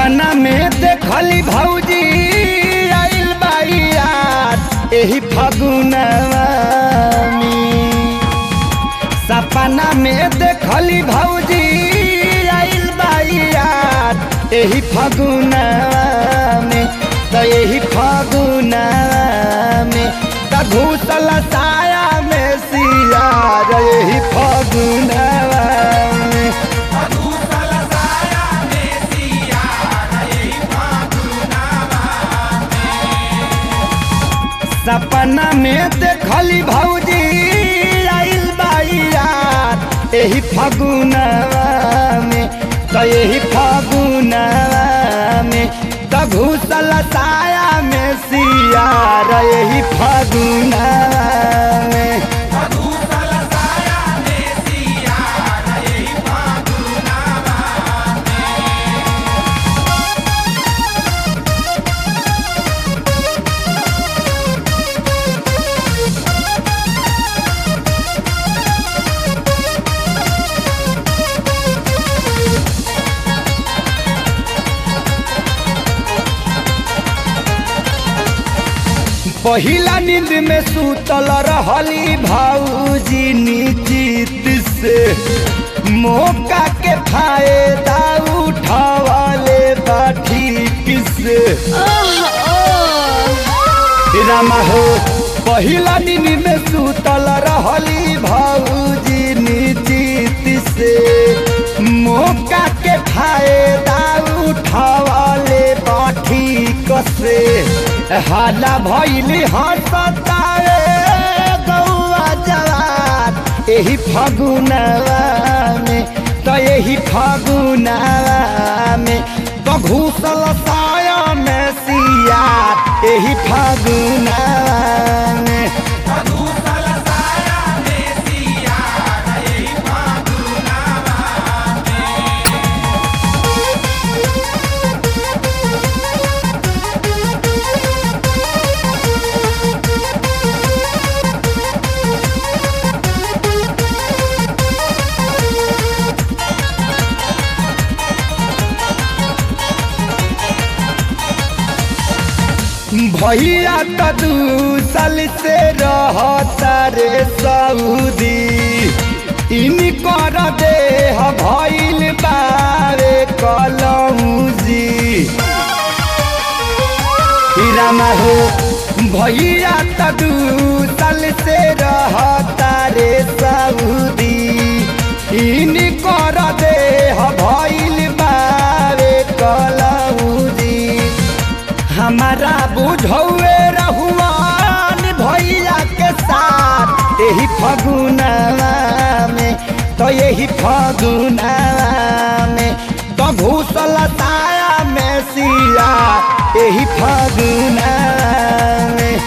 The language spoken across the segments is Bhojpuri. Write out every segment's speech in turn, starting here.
सपना में देखली भौजी आइल बाई यार एही फगुनवा में सपना में देखली भौजी आइल बाई यार एही फगुनवा में त एही फगुनवा में त घुसल साया में सियार एही फगुनवा में सपना में देखली भौजी आइल बाई यार एही फगुनवा में त एही फगुनवा में त घुसल साया में सियार एही फगुनवा में पहिला नींद में सुतल रहली भाऊजी निश्चित से मौका के फायदा उठावले बा ठीक से रामा हो पहिला नींद में सुतल रहली भाऊजी निश्चित से मौका के फायदा उठावले बा ठीक से हाला भैली हंसताए गौआ जवान एही फगुनवा में त एही फगुनवा में त घुसल साया में सिया एही फगुनवा में भैया त दू साल से रहता रे सऊदी इनकर देह भइल बारे कलौजी रामा हो भैया त दू साल से रहता रे सऊदी इनकर देह भइल बारे कलौजी हमारा बुझौए रहुआन भैया के साथ यही फगुनवा में तो यही फगुनवा में तो घुसल ताया में सिया यही फगुनवा में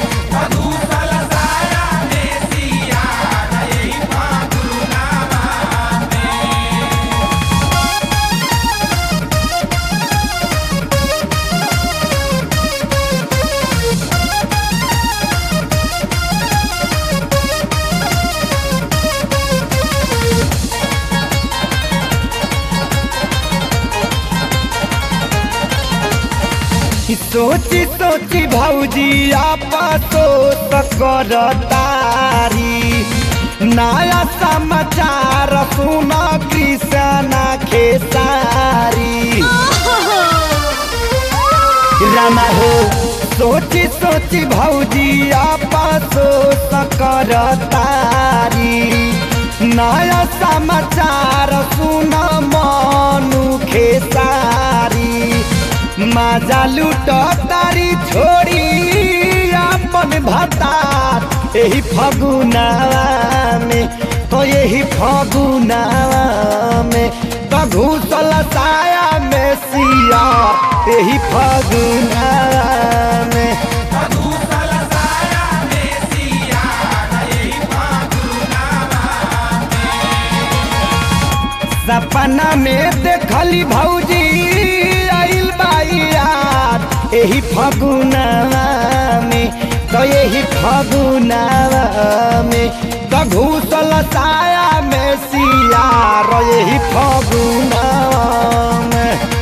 सोची सोची भौजी आपसो कर तारी नया समाचार सुन कृष्णा खेसारी रामा हो सोची सोची भौजी आपसो कर तारी नया समाचार सुन मनु खेसारी माजा लूट तारी छोड़ी अपन भतार यही फगुनावा में तो यही फगुनावा में तो घुसल साया में सिया यही फगुनावा में सपना में देखली भौजी आइल बाई यार एही फगुनवा में तो यही फगुनवा में तो घुसल साया में सिया यही फगुनवा में